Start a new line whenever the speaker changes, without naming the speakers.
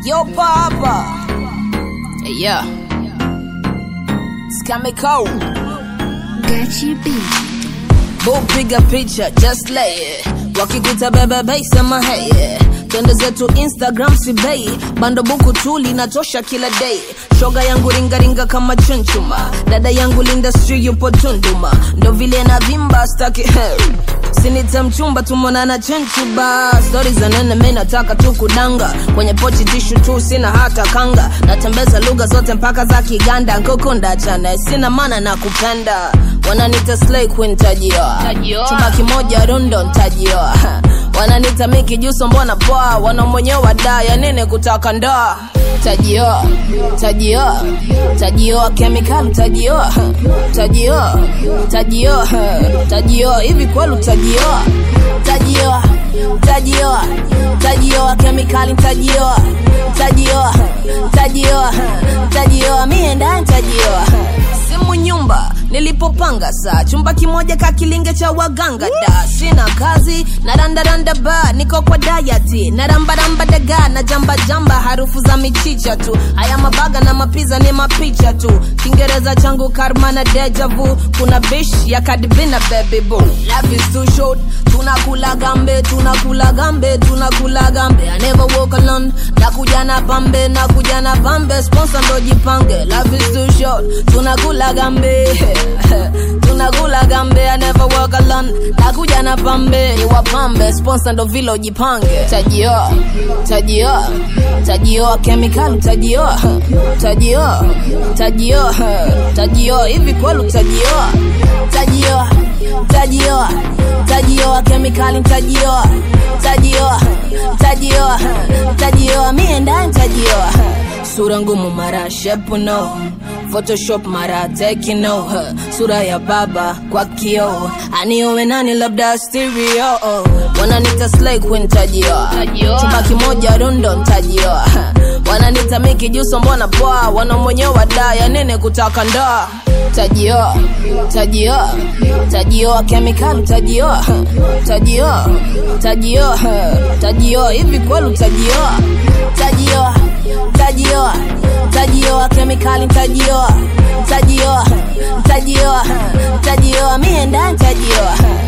Yo, Papa. Hey, yeah. It's coming cold.
Gachi B.
Boo, piga picha, just lay it. Wakikuta bebe bei, sema hey yeah. Twende zetu Instagram si bei, bando buku tu linatosha kila day. Shoga yangu ringaringa kama chunchuma, dada yangu Linda Sri yupo Tunduma, ndo vile na vimba staki Sinita mchumba tumonana chenchuba stori za nene mi nataka tu kudanga kwenye pochi tishu tu sina hata kanga natembeza lugha zote mpaka za kiganda nkukunda chana sina mana na kupenda wananita slay queen tajioa
Tajioa.
chumba kimoja rundo ntajioa wananita miki juso mbona poa wanamwenyewa da ya nini kutaka ndoa tajioa tajioa tajioa kemikali tajioa tajioa tajioa tajioa hivi kwelu tajioa tajioa tajioa tajioa kemikali tajioa tajioa tajioa tajioa mie ndani tajioa simu nyumba nilipopanga saa chumba kimoja kakilinge cha waganga da sina kazi na randaranda ba niko kwa dayati na rambaramba daga na jamba jamba harufu za michicha tu haya mabaga na mapiza ni mapicha tu kiingereza changu karma na deja vu kuna bish ya kadibina baby boo life is too short tunakula gambe tunakula gambe tunakula gambe I never walk alone nakuja na pambe nakuja na pambe sponsor ndo jipange life is too short tunakula gambe tunakula gambe I never walk alone nakuja na pambe ni wapambe sponsor ndo vile ujipange tajioa tajioa tajioa kemikali tajioa tajioa tajioa tajioa hivi kwelu tajioa tajioa tajioa tajioa kemikali tajioa tajioa tajioa tajioa mie ndani tajioa sura ngumu mara shepu no photoshop mara tekino sura ya baba kwa kio aniowe nani labda stereo wananita slay queen tajioa
Tajioa.
chumba kimoja rundo ntajioa wananita miki juso mbona poa wanamwenyewa da ya nini kutaka ndoa tajioa tajioa tajioa kemikali tajioa tajioa tajioa tajioa hivi kwelu tajioa tajioa tajioa tajioa kemikali tajioa tajioa tajioa tajioa mie ndani tajioa